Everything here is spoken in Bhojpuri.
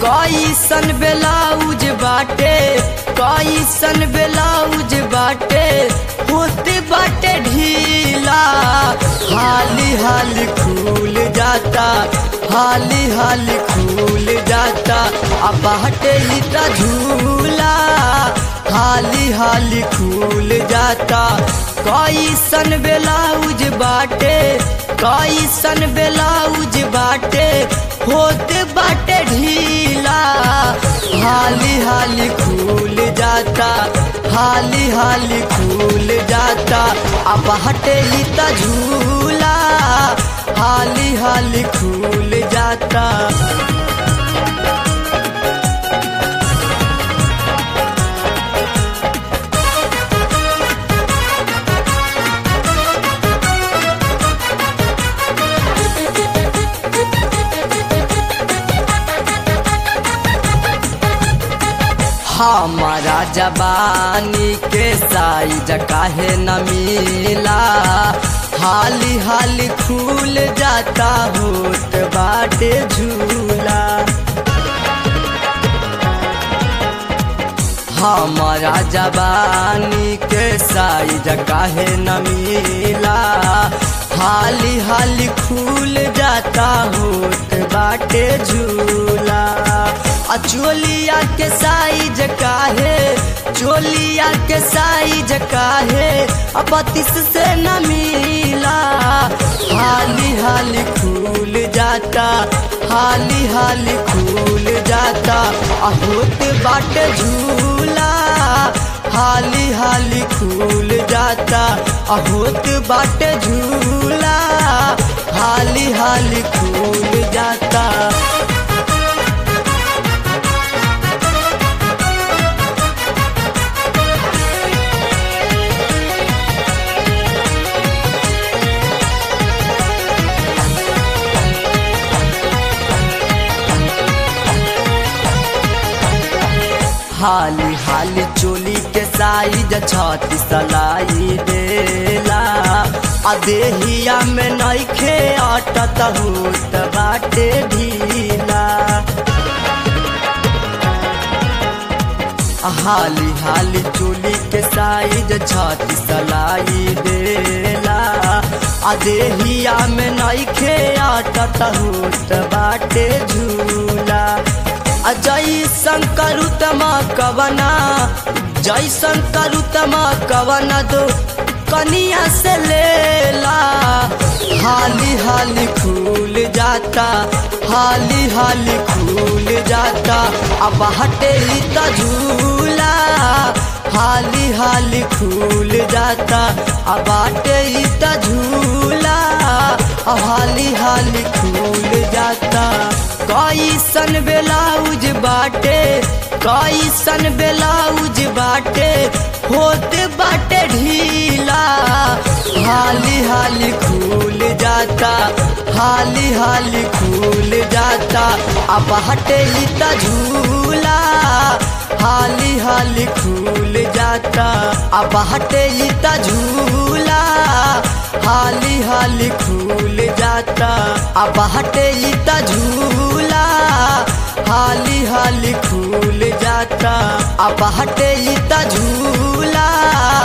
कैसन ब्लाउज बाटे कैसन ब्लाउज बाटे होते बाटे ढीला हाली हाली खुल जाता हाली हाली खुल जाता अब बाटे ही त झूला हाली हाली खुल जाता कैसन ब्लाउज बाटे कैसन ब्लाउज बाटे होते बाटे ढीला हाली हाली खुल जाता हाली हाली खुल जाता अब हटे ही त झूला हाली हाली खुल जाता हमारा जबानी के साइज काहे न मिला हाली हाली खुल जाता होत बाटे झूला हमारा जबानी के साइज काहे न मिला हाली हाली खुल जाता होत बाटे झूला आ चोलिया के साइज काहे चोलिया के साइज काहे अब बत्तीस से न मिला हाली हाली खुल जाता हाली हाली खुल जाता आ होत बाटे झूला हाली हाली खुल जाता आ होत बाटे झूला हाली हाली खुल जाता हाली हाली चोली के साइज छाती सलाई देला आ देहिया में नइखे अटत होत बाटे ढीला हाली हाली चोली के साइज छाती सलाई देला आ देहिया में नइखे अटत होत बाटे झूला जैसन करुतमा कवना जैसन करुतमा कवना दो कनिया से लेला हाली हाली खुल जाता हाली हाली खुल जाता अब हटे ही त झूला हाली हाली खुल जाता अब हटे ही त झूला हाली हाली खुल जाता कैसन ब्लाउज बाटे कैसन ब्लाउज बाटे होते बाटे ढीला हाली हाली खुल जाता हाली हाली खुल जाता अब हटे ही त झूला हाली हाली खुल जाता अब हटे ही त झूला हाली हाली खुल जाता अब हटे ही त झूला हाली हाली खुल जाता अब हटे ही त झूला